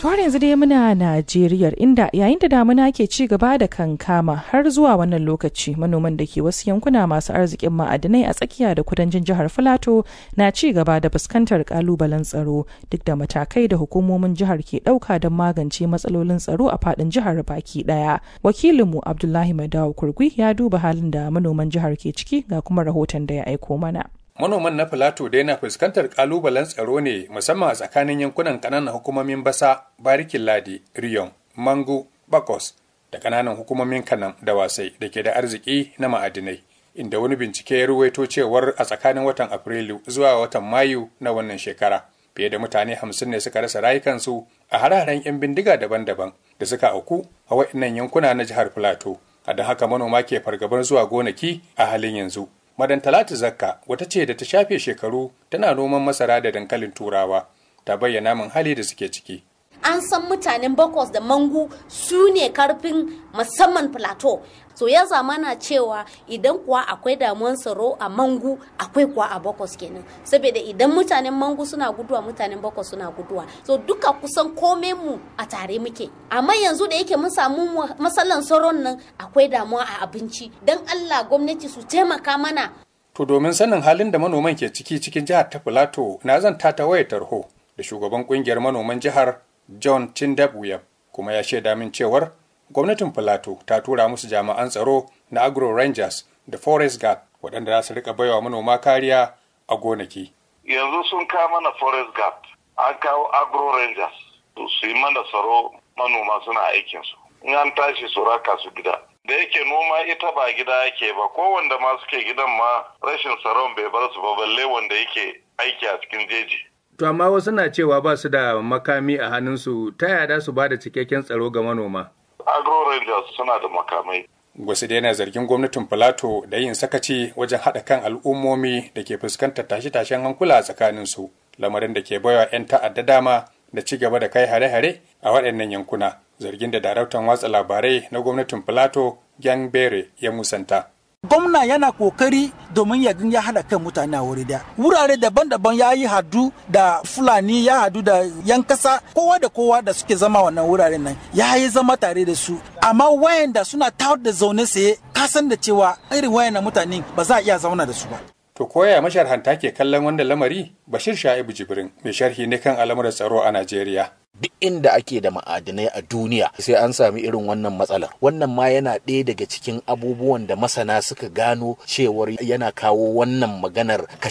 To har yanzu dai muna Najeriya inda yayin da damuna ke ci gaba da kankama har zuwa wannan lokaci manoman da ke wasu yankuna masu arzikin ma'adinai a tsakiya da kudancin jihar Filato na ci gaba da fuskantar kalubalen tsaro duk da matakai da hukumomin jihar ke ɗauka don magance matsalolin tsaro a faɗin jihar baki ɗaya. Wakilinmu Abdullahi Madawu Kurgui ya duba halin da manoman jihar ke ciki ga kuma rahoton da ya aiko mana. manoman na filato dai na fuskantar kalubalen tsaro ne musamman a tsakanin yankunan kananan hukumomin basa barikin ladi riyon mangu bakos da kananan hukumomin kanam da wasai da ke da arziki na ma'adinai inda wani bincike ya ruwaito cewar a tsakanin watan afrilu zuwa watan mayu na wannan shekara fiye da mutane hamsin ne suka rasa rayukansu a hararen 'yan bindiga daban-daban da suka auku a waɗannan yankuna na jihar filato a da haka manoma ke fargabar zuwa gonaki a halin yanzu Madan Talatu Zakka wata ce da ta shafe shekaru tana noman masara da dankalin turawa ta bayyana min hali da suke ciki. An san mutanen Bakos da Mangu su ne karfin musamman plateau. So ya zamana cewa idan kuwa akwai damuwan tsaro a Mangu akwai kuwa a Bakos kenan. Saboda idan mutanen Mangu suna guduwa mutanen Bakos suna guduwa. So duka kusan kome mu a tare muke. Amma yanzu da yake mun samu matsalan tsaron nan akwai damuwa a abinci. Don Allah gwamnati su taimaka mana To domin sanin halin da manoman ke ciki cikin jihar ta Filato na zan ta wayar tarho da shugaban kungiyar manoman jihar John Tindabuyab kuma ya shaida min cewar gwamnatin Filato ta tura musu jami'an tsaro na Agro Rangers da Forest Guard waɗanda za su rika baiwa manoma kariya a gonaki. Yanzu sun kawo mana Forest Guard, an kawo Agro Rangers su yi mana tsaro manoma suna aikinsu. In an tashi su raka su gida. da yake noma ita ba gida yake ba ko wanda ma suke gidan ma rashin tsaron bai bar su ba balle wanda yake aiki a cikin jeji. To amma wasu na cewa ba su da makami a hannunsu ta yada su ba da cikakken tsaro ga manoma. Agro Rangers suna da makamai. Wasu dai na zargin gwamnatin Filato da yin sakaci wajen haɗa kan al'ummomi da ke fuskantar tashe-tashen hankula a tsakaninsu, lamarin da ke baiwa 'yan ta'adda dama da ci gaba da kai hare-hare a waɗannan yankuna. zargin da daraktan watsa labarai na gwamnatin Plateau Gang Bere ya musanta. Gwamna yana kokari domin ya ya hada kan mutane a wuri daya. Wurare daban-daban ya yi hadu da Fulani ya hadu da yan kasa kowa da kowa da suke zama wannan wuraren nan ya yi zama tare da su. Amma wayanda suna tawar da zaune saye kasan da cewa irin wayannan mutane ba za a iya zauna da su ba. To koya masharhanta ke kallon wanda lamari Bashir Sha'ibu Jibrin mai sharhi ne kan al'amuran tsaro a Najeriya. duk inda ake da ma'adinai a duniya sai an sami irin wannan matsalar wannan ma yana ɗaya daga cikin abubuwan da masana suka gano cewar yana kawo wannan maganar